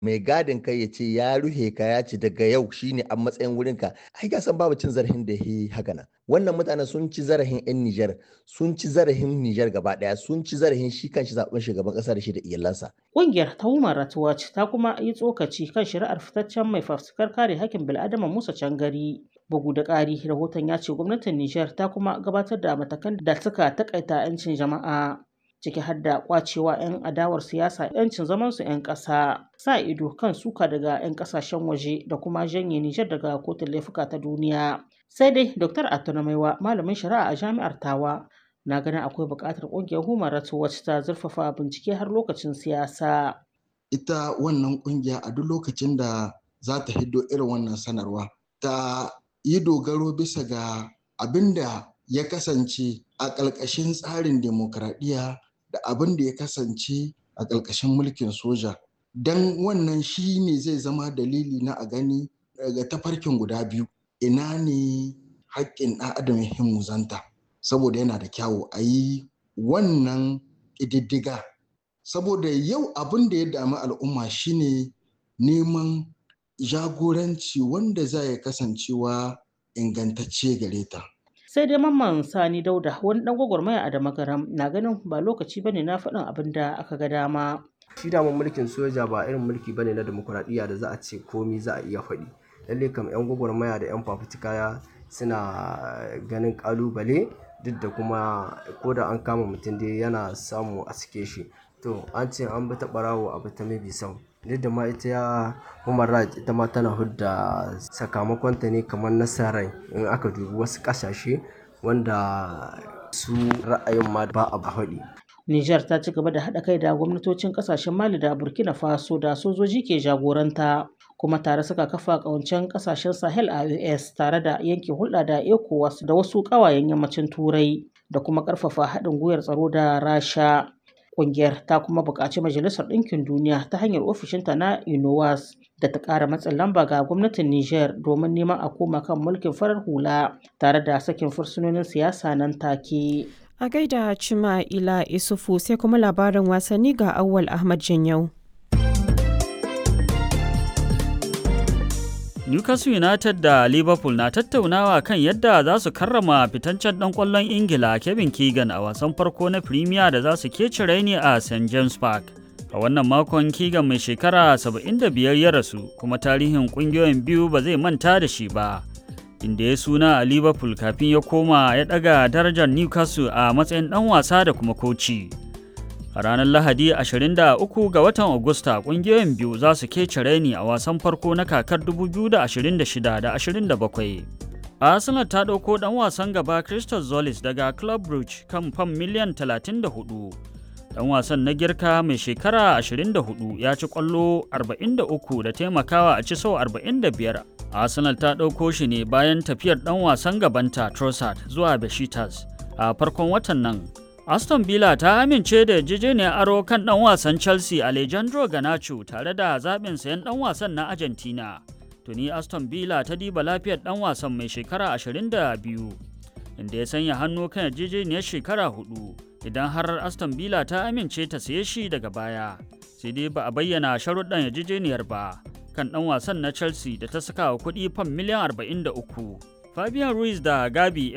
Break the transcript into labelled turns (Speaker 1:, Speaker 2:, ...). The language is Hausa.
Speaker 1: mai gadin kai ya ce ya ruhe ka ya ce daga yau shine a matsayin wurin ka ai ka san babu cin zarafin da yi haka nan wannan mutanen sun ci zarafin yan Nijar sun ci zarafin Nijar gaba daya sun ci zarafin shi kanshi zaben shugaban kasa da shi da iyalansa
Speaker 2: Ƙungiyar ta Human Rights Watch ta kuma yi tsokaci kan shari'ar fitaccen mai fafutukar kare hakkin bil'adama Musa Cangari bugu da ƙari rahoton ya ce gwamnatin Nijar ta kuma gabatar da matakan da suka takaita 'yancin jama'a ciki har da kwacewa 'yan adawar siyasa 'yancin zamansu 'yan ƙasa sa ido kan suka daga 'yan ƙasashen waje da kuma janye Nijar daga kotun laifuka ta duniya sai dai Dr. Atunamaiwa malamin shari'a a jami'ar Tawa na ganin akwai buƙatar ƙungiyar Human Rights Watch ta zurfafa bincike har lokacin siyasa
Speaker 3: ita wannan ƙungiya a duk lokacin da za ta hiddo irin wannan sanarwa ta yi dogaro bisa ga abin da ya kasance a ƙalƙashin tsarin demokradiyya da abin da ya kasance a ƙarƙashin mulkin soja don wannan shi ne zai zama dalili na a gani daga tafarkin guda biyu ina ne haƙƙin ɗan adam ya muzanta saboda yana da kyawu a yi wannan ƙididdiga saboda yau abin da ya dami al'umma shine neman jagoranci wanda za ya kasancewa ingantacce gare ta
Speaker 2: sai dai mamman sani dauda wani dan gwagwarmaya a damagaram na ganin ba lokaci bane na faɗin abin da aka ga dama
Speaker 4: shi daman mulkin soja ba irin mulki bane na demokuraɗiyya da za a ce komi za a iya faɗi lalle kam yan gwagwarmaya da yan fafutuka suna ganin kalubale duk da kuma ko da an kama mutum dai yana samu a sike shi to an ce an bi ta ɓarawo a ta mabi sau duk da ma ita ya human rights ita ma tana hudda sakamakonta ne kamar nasarar in aka dubi wasu kasashe wanda su ra'ayin ma ba a haɗi.
Speaker 2: Nijar ta ci gaba da haɗa kai da gwamnatocin ƙasashen Mali da Burkina Faso da sojoji ke jagoranta kuma tare suka kafa ƙawancen ƙasashen Sahel a US tare da yanke hulɗa da ECOWAS da wasu ƙawayen yammacin Turai da kuma ƙarfafa haɗin gwiwar tsaro da Rasha. Ƙungiyar ta kuma buƙaci Majalisar Ɗinkin Duniya ta hanyar ofishinta na UNOWAS da ta ƙara matsin lamba ga gwamnatin Nijar domin neman a koma kan mulkin farar hula tare da sakin fursunonin siyasa nan take.
Speaker 5: A gaida Cima Ila Isufu sai kuma labarin wasanni ga Awwal Ahmad Janyau.
Speaker 6: Newcastle United da Liverpool na tattaunawa kan yadda za su karrama fitancen ɗan ƙwallon Ingila Kevin Keegan a wasan farko na Premier da za su kece raini a St James Park. A wannan makon Keegan mai shekara 75 ya rasu kuma tarihin ƙungiyoyin biyu ba zai manta da shi ba. Inda ya suna a Liverpool kafin ya koma ya ɗaga darajar Newcastle a matsayin ɗan wasa da kuma koci. A ranar Lahadi 23 ga watan Agusta kungiyoyin biyu za su kece raini a wasan farko na kakar 2026 da 27. Arsenal ta ɗauko ɗan wasan gaba Crystal Zolis daga Club Brugge kan fam miliyan 34. Ɗan wasan na girka mai shekara 24 ya ci ƙwallo 43 da taimakawa a ci sau 45. Arsenal ta ɗauko shi ne bayan tafiyar ɗan wasan gabanta Trossard zuwa Besiktas a farkon watan nan. Aston Villa ta amince da yarjejeniyar aro kan ɗan wasan Chelsea Alejandro Garnacho tare da zaɓin sayan ɗan wasan na Argentina. Tuni Aston Villa ta diba lafiyar ɗan wasan mai shekara 22, inda ya sanya hannu kan yarjejeniyar shekara hudu idan har Aston Villa ta amince ta saye shi daga baya. Sai dai ba a bayyana sharuɗan yarjejeniyar ba kan ɗan wasan na Chelsea da ta saka wa kuɗi fam miliyan 43. Fabian Ruiz da Gabi